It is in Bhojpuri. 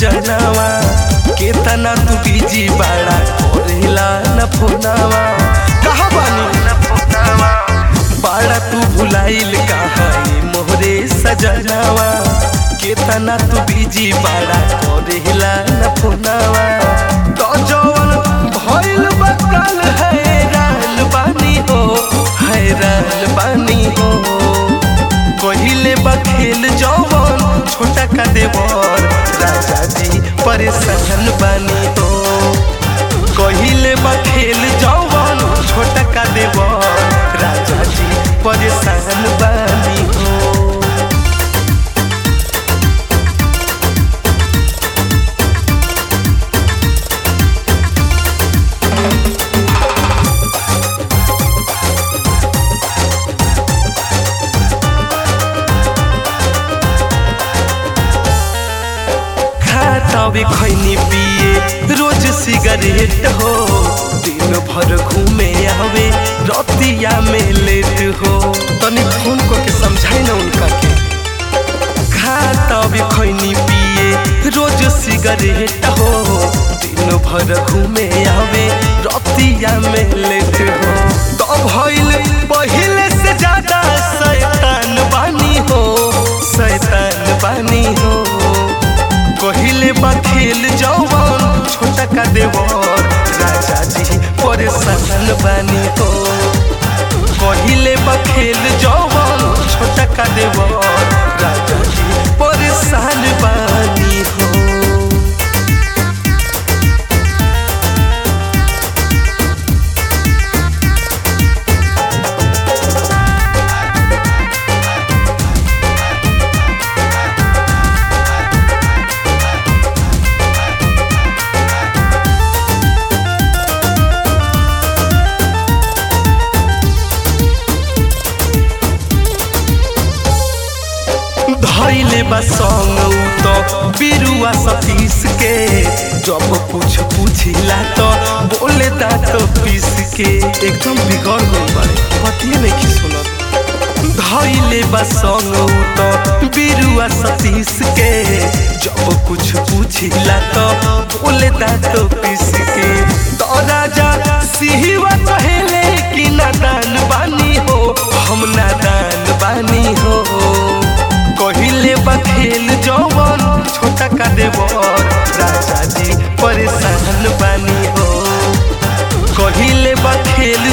सजनावा केतना तू बिजी बाड़ा करेला न फोनावा कहा बानी न फोनावा बाड़ा तू भुलाइल कहा मोहरे सजनावा केतना तू बिजी बाड़ा करेला न फोनावा तो जवन भइल बकल हैरान बानी हो हैरान बानी हो कहिले बखेल जवन छोटा का देवर राजा जी परेशान बानी हो कहिले बखेल जवन छोटा का देवर राजा जी परेशान बानी हो खातावे खैनी पिए रोज सिगरेट हो दिन भर घूमे आवे रतिया में लेट हो तनी फोन को के समझाई ना उनका के खातावे खैनी पिए रोज सिगरेट हो दिन भर घूमे आवे रतिया में लेट हो तो भइल पहिले से ज्यादा शैतान बानी हो शैतान बानी हो कहिले बखेल जवन छोटा का देवर राजा जी परेशान बानी हो कहिले बखेल जवन छोटा का देवर राजा जी परेशान बानी हो धैले बा संग तो बिरुआ सतीश के जब कुछ पूछिला तो बोले दांत पीस के एकदम बिगड़ गई बारे पतिए नहीं की सुनत धैले बा संग तो बिरुआ सतीश के जब कुछ पूछिला तो बोले दांत पीस के तो राजा सिहवा कहेले कि नादान बानी हो हम नादान बानी हो कहिले बखेल जवन छोटा का देवर राजा जी परेशान बानी हो कहिले बखेल